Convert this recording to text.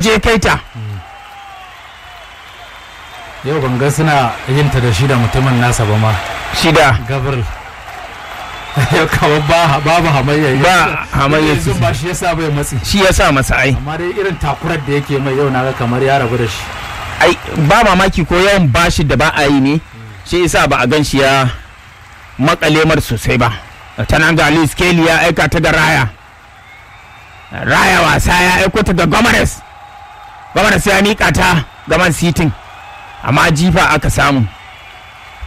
je kai ta yau ban ga suna yin ta da shi da mutumin nasa ba ma shida gabriel yau kawai ba babu hamayya Ba hamayya yanzu sosai. ba shi yasa bai matsi shi ya sa masa ai amma dai irin takurar da yake mai yau naga kamar ya rabu da shi ai ba mamaki ko yawan bashi da ba a yi ne shi yasa ba a gan shi ya makale mar sosai ba ta nan ga Luis Kelly ya aika ta da Raya Raya wasa ya aiko ta da Gomares Gomares ya mika ta ga Man City amma jifa aka samu